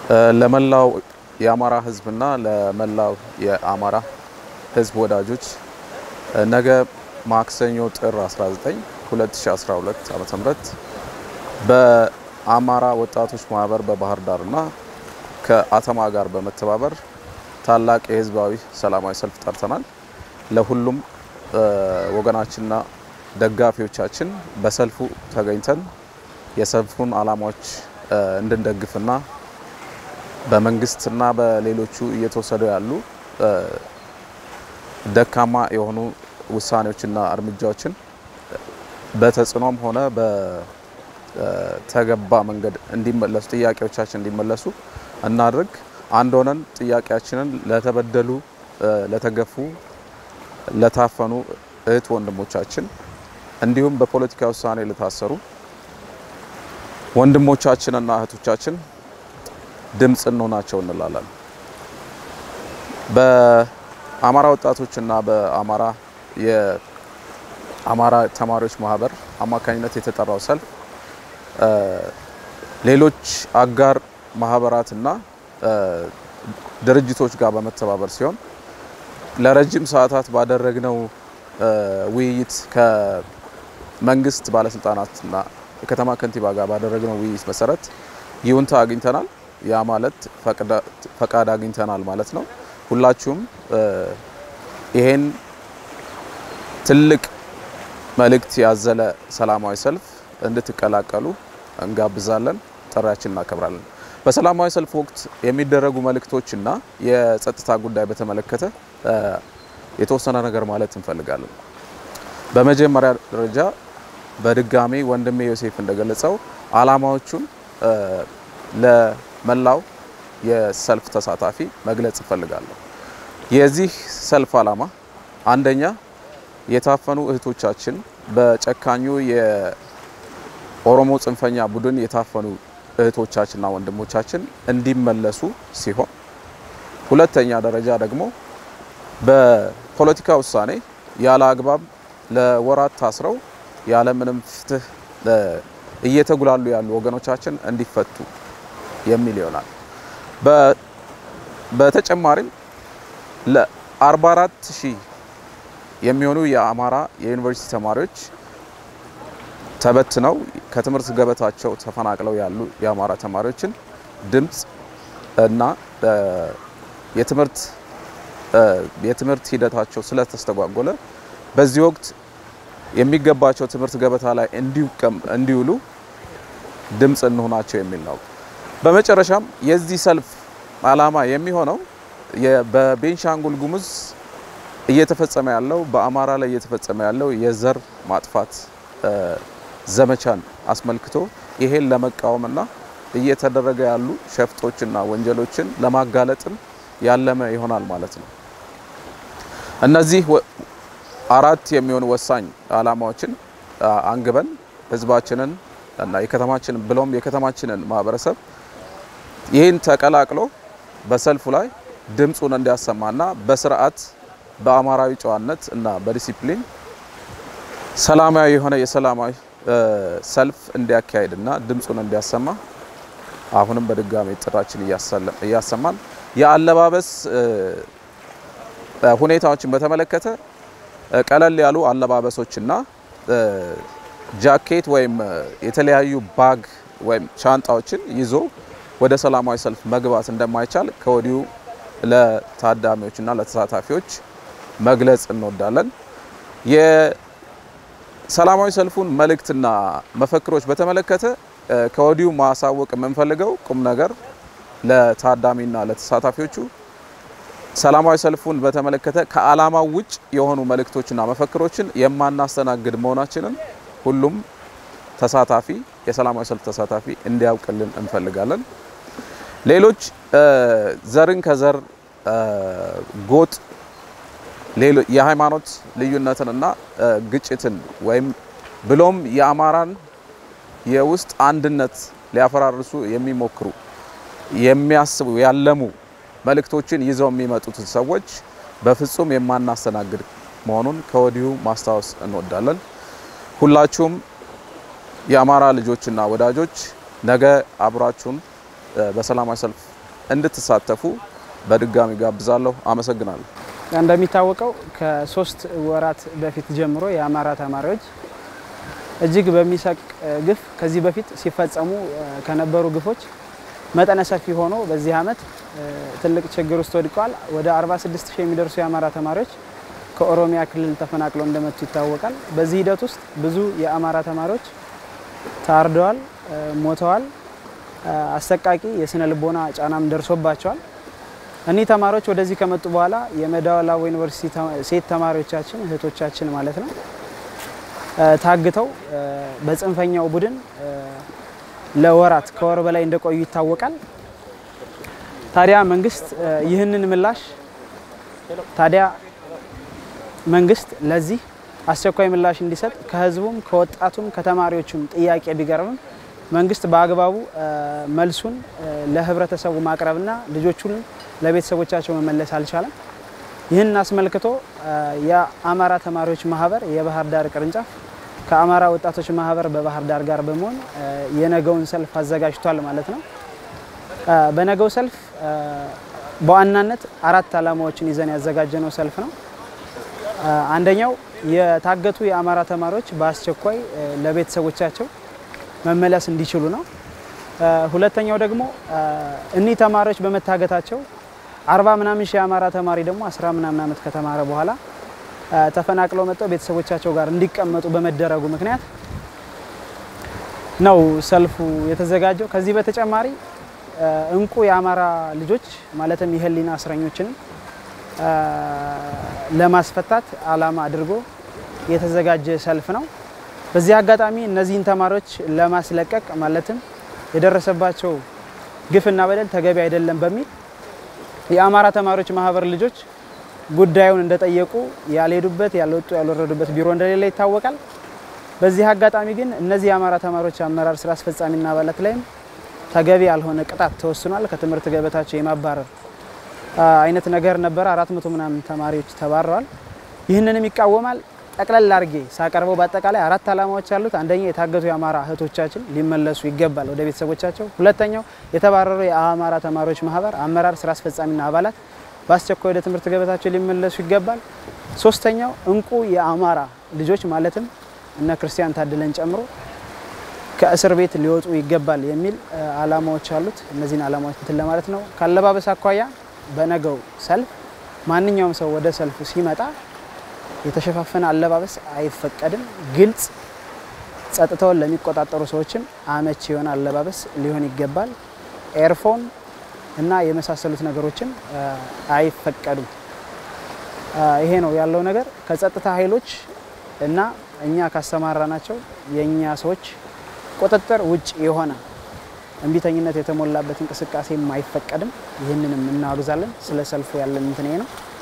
ለመላው የአማራ ሕዝብና ለመላው የአማራ ሕዝብ ወዳጆች ነገ ማክሰኞ ጥር 19 2012 ዓ.ም በአማራ ወጣቶች ማህበር በባህር ዳርና ከአተማ ጋር በመተባበር ታላቅ የህዝባዊ ሰላማዊ ሰልፍ ጠርተናል። ለሁሉም ወገናችንና ደጋፊዎቻችን በሰልፉ ተገኝተን የሰልፉን ዓላማዎች እንድንደግፍና በመንግስትና በሌሎቹ እየተወሰዱ ያሉ ደካማ የሆኑ ውሳኔዎችና እርምጃዎችን በተጽዕኖም ሆነ በተገባ መንገድ እንዲመለሱ ጥያቄዎቻችን እንዲመለሱ እናድርግ። አንድ ሆነን ጥያቄያችንን ለተበደሉ፣ ለተገፉ፣ ለታፈኑ እህት ወንድሞቻችን እንዲሁም በፖለቲካ ውሳኔ ለታሰሩ ወንድሞቻችንና እህቶቻችን ድምፅ እንሆናቸው እንላለን። በአማራ ወጣቶችና በአማራ የአማራ ተማሪዎች ማህበር አማካኝነት የተጠራው ሰልፍ ሌሎች አጋር ማህበራትና ድርጅቶች ጋር በመተባበር ሲሆን ለረጅም ሰዓታት ባደረግነው ውይይት ከመንግስት ባለስልጣናትና የከተማ ከንቲባ ጋር ባደረግነው ውይይት መሰረት ይሁንታ አግኝተናል። ያ ማለት ፈቃድ አግኝተናል ማለት ነው። ሁላችሁም ይሄን ትልቅ መልእክት ያዘለ ሰላማዊ ሰልፍ እንድትቀላቀሉ እንጋብዛለን። ጥሪያችን እናከብራለን። በሰላማዊ ሰልፍ ወቅት የሚደረጉ መልእክቶችና የጸጥታ ጉዳይ በተመለከተ የተወሰነ ነገር ማለት እንፈልጋለን። በመጀመሪያ ደረጃ በድጋሚ ወንድሜ ዮሴፍ እንደገለጸው ዓላማዎቹን ለመላው የሰልፍ ተሳታፊ መግለጽ እፈልጋለሁ። የዚህ ሰልፍ ዓላማ አንደኛ የታፈኑ እህቶቻችን በጨካኙ የኦሮሞ ጽንፈኛ ቡድን የታፈኑ እህቶቻችንና ወንድሞቻችን እንዲመለሱ ሲሆን፣ ሁለተኛ ደረጃ ደግሞ በፖለቲካ ውሳኔ ያለ አግባብ ለወራት ታስረው ያለምንም ፍትህ እየተጉላሉ ያሉ ወገኖቻችን እንዲፈቱ የሚል ይሆናል። በተጨማሪም ለ44 ሺህ የሚሆኑ የአማራ የዩኒቨርሲቲ ተማሪዎች ተበትነው ከትምህርት ገበታቸው ተፈናቅለው ያሉ የአማራ ተማሪዎችን ድምፅ እና የትምህርት የትምህርት ሂደታቸው ስለተስተጓጎለ በዚህ ወቅት የሚገባቸው ትምህርት ገበታ ላይ እንዲውሉ ድምፅ እንሆናቸው የሚል ነው። በመጨረሻም የዚህ ሰልፍ ዓላማ የሚሆነው በቤንሻንጉል ጉሙዝ እየተፈጸመ ያለው በአማራ ላይ እየተፈጸመ ያለው የዘር ማጥፋት ዘመቻን አስመልክቶ ይሄን ለመቃወምና እየተደረገ ያሉ ሸፍጦችና ወንጀሎችን ለማጋለጥም ያለመ ይሆናል ማለት ነው። እነዚህ አራት የሚሆኑ ወሳኝ ዓላማዎችን አንግበን ህዝባችንን እና የከተማችንን ብሎም የከተማችንን ማህበረሰብ ይህን ተቀላቅሎ በሰልፉ ላይ ድምፁን እንዲያሰማና በስርዓት በአማራዊ ጨዋነት እና በዲሲፕሊን ሰላማዊ የሆነ የሰላማዊ ሰልፍ እንዲያካሄድና ድምፁን እንዲያሰማ አሁንም በድጋሚ ጥራችን እያሰማን የአለባበስ ሁኔታዎችን በተመለከተ ቀለል ያሉ አለባበሶችና ጃኬት ወይም የተለያዩ ባግ ወይም ሻንጣዎችን ይዞ ወደ ሰላማዊ ሰልፍ መግባት እንደማይቻል ከወዲሁ ለታዳሚዎችና ለተሳታፊዎች መግለጽ እንወዳለን። የሰላማዊ ሰልፉን መልእክትና መፈክሮች በተመለከተ ከወዲሁ ማሳወቅ የምንፈልገው ቁም ነገር ለታዳሚና ለተሳታፊዎቹ ሰላማዊ ሰልፉን በተመለከተ ከዓላማው ውጭ የሆኑ መልእክቶችና መፈክሮችን የማናስተናግድ መሆናችንን ሁሉም ተሳታፊ የሰላማዊ ሰልፍ ተሳታፊ እንዲያውቅልን እንፈልጋለን። ሌሎች ዘርን ከዘር ጎጥ፣ የሃይማኖት ልዩነትንና ግጭትን ወይም ብሎም የአማራን የውስጥ አንድነት ሊያፈራርሱ የሚሞክሩ የሚያስቡ ያለሙ መልእክቶችን ይዘው የሚመጡትን ሰዎች በፍጹም የማናስተናግድ መሆኑን ከወዲሁ ማስታወስ እንወዳለን። ሁላችሁም የአማራ ልጆችና ወዳጆች ነገ አብራችሁን በሰላማዊ ሰልፍ እንድትሳተፉ በድጋሚ ጋብዛለሁ። አመሰግናለሁ። እንደሚታወቀው ከሶስት ወራት በፊት ጀምሮ የአማራ ተማሪዎች እጅግ በሚሰቅ ግፍ ከዚህ በፊት ሲፈጸሙ ከነበሩ ግፎች መጠነ ሰፊ ሆኖ በዚህ ዓመት ትልቅ ችግር ውስጥ ወድቀዋል። ወደ 46 ሺህ የሚደርሱ የአማራ ተማሪዎች ከኦሮሚያ ክልል ተፈናቅለው እንደመጡ ይታወቃል። በዚህ ሂደት ውስጥ ብዙ የአማራ ተማሪዎች ታርደዋል፣ ሞተዋል። አሰቃቂ የስነ ልቦና ጫናም ደርሶባቸዋል። እኒህ ተማሪዎች ወደዚህ ከመጡ በኋላ የመደወላቡ ዩኒቨርሲቲ ሴት ተማሪዎቻችን እህቶቻችን ማለት ነው ታግተው በጽንፈኛው ቡድን ለወራት ከወር በላይ እንደቆዩ ይታወቃል። ታዲያ መንግስት ይህንን ምላሽ ታዲያ መንግስት ለዚህ አስቸኳይ ምላሽ እንዲሰጥ ከህዝቡም ከወጣቱም ከተማሪዎቹም ጥያቄ ቢቀርብም መንግስት በአግባቡ መልሱን ለህብረተሰቡ ማቅረብና ልጆቹን ለቤተሰቦቻቸው መመለስ አልቻለም። ይህን አስመልክቶ የአማራ ተማሪዎች ማህበር የባህር ዳር ቅርንጫፍ ከአማራ ወጣቶች ማህበር በባህር ዳር ጋር በመሆን የነገውን ሰልፍ አዘጋጅቷል ማለት ነው። በነገው ሰልፍ በዋናነት አራት ዓላማዎችን ይዘን ያዘጋጀነው ሰልፍ ነው። አንደኛው የታገቱ የአማራ ተማሪዎች በአስቸኳይ ለቤተሰቦቻቸው መመለስ እንዲችሉ ነው። ሁለተኛው ደግሞ እኒህ ተማሪዎች በመታገታቸው አርባ ምናምን ሺህ የአማራ ተማሪ ደግሞ አስራ ምናምን ዓመት ከተማረ በኋላ ተፈናቅለው መጥተው ቤተሰቦቻቸው ጋር እንዲቀመጡ በመደረጉ ምክንያት ነው ሰልፉ የተዘጋጀው። ከዚህ በተጨማሪ እንቁ የአማራ ልጆች ማለትም የህሊና እስረኞችን ለማስፈታት ዓላማ አድርጎ የተዘጋጀ ሰልፍ ነው። በዚህ አጋጣሚ እነዚህን ተማሪዎች ለማስለቀቅ ማለትም የደረሰባቸው ግፍና በደል ተገቢ አይደለም በሚል የአማራ ተማሪዎች ማህበር ልጆች ጉዳዩን እንደጠየቁ ያልሄዱበት ያልወጡ ያልወረዱበት ቢሮ እንደሌለ ይታወቃል። በዚህ አጋጣሚ ግን እነዚህ የአማራ ተማሪዎች አመራር ስራ አስፈጻሚና አባላት ላይም ተገቢ ያልሆነ ቅጣት ተወስኗል። ከትምህርት ገበታቸው የማባረር አይነት ነገር ነበረ። አራት መቶ ምናምን ተማሪዎች ተባረዋል። ይህንንም ይቃወማል። ጠቅለል አድርጌ ሳቀርበው በአጠቃላይ አራት ዓላማዎች አሉት። አንደኛው የታገቱ የአማራ እህቶቻችን ሊመለሱ ይገባል ወደ ቤተሰቦቻቸው። ሁለተኛው የተባረሩ የአማራ ተማሪዎች ማህበር አመራር ስራ አስፈጻሚና አባላት በአስቸኳይ ወደ ትምህርት ገበታቸው ሊመለሱ ይገባል። ሶስተኛው እንቁ የአማራ ልጆች ማለትም እነ ክርስቲያን ታደለን ጨምሮ ከእስር ቤት ሊወጡ ይገባል የሚል ዓላማዎች አሉት። እነዚህን ዓላማዎች እንትን ለማለት ነው። ካለባበስ አኳያ በነገው ሰልፍ ማንኛውም ሰው ወደ ሰልፉ ሲመጣ የተሸፋፈነ አለባበስ አይፈቀድም። ግልጽ፣ ጸጥታውን ለሚቆጣጠሩ ሰዎችም አመቺ የሆነ አለባበስ ሊሆን ይገባል። ኤርፎን እና የመሳሰሉት ነገሮችም አይፈቀዱም። ይሄ ነው ያለው ነገር። ከጸጥታ ኃይሎች እና እኛ ካሰማራ ናቸው የእኛ ሰዎች ቁጥጥር ውጭ የሆነ እምቢተኝነት የተሞላበት እንቅስቃሴም አይፈቀድም። ይህንንም እናወግዛለን። ስለ ሰልፉ ያለን እንትን ይሄ ነው።